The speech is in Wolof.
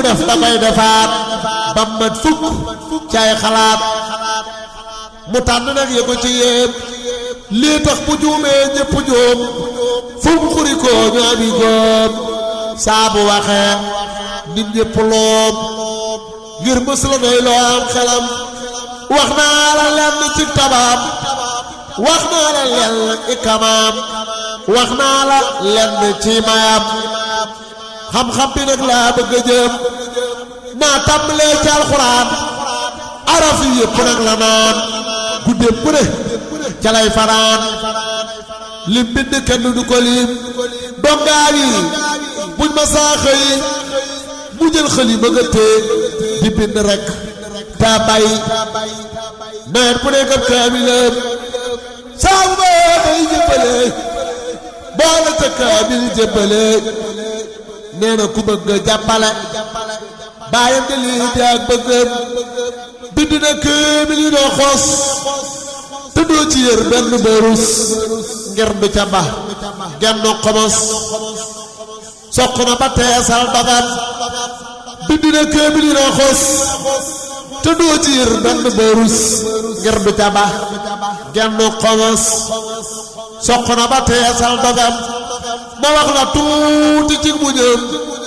mu def da koy defaat ba mat fukk ci ay xalaat mu tànn nag ya ko ci yéem lii tax bu juumee ñépp juum fu mu xuri ko ñu ami góom saa bu waxee nit ñépp loom ngir mës la doy loo am xelam wax naa la lenn ci tabaam wax naa la lenn ikamaam wax naa la lenn ci mayam xam-xam bi nag laa bëgg a jëm naa tàmbalee ci alxuraan araf yi yëpp nag la naan guddeem bu ne ca lay fanaan lim bind kenn du ko lim dongaa yi buñ ma saa xëy mu jël xëli ma nga téye di bind rek taa bàyyi nawet bu nekk ab kaamilam saa bu ma day jëbbale boole ca kaamil jëbbale nee na ku bëgg jàppale bàyyam di lii di ak bëggam bind na kaamil yi doo xos te doo ci yër benn barus ngir du ca ba genn xomos soq na ba teesal dogat bind na kaamil yi doo xos te doo ci yër benn barus ngir du ca ba genn xomos soq na ba teesal dogat ma wax la tuuti ci mu ñëm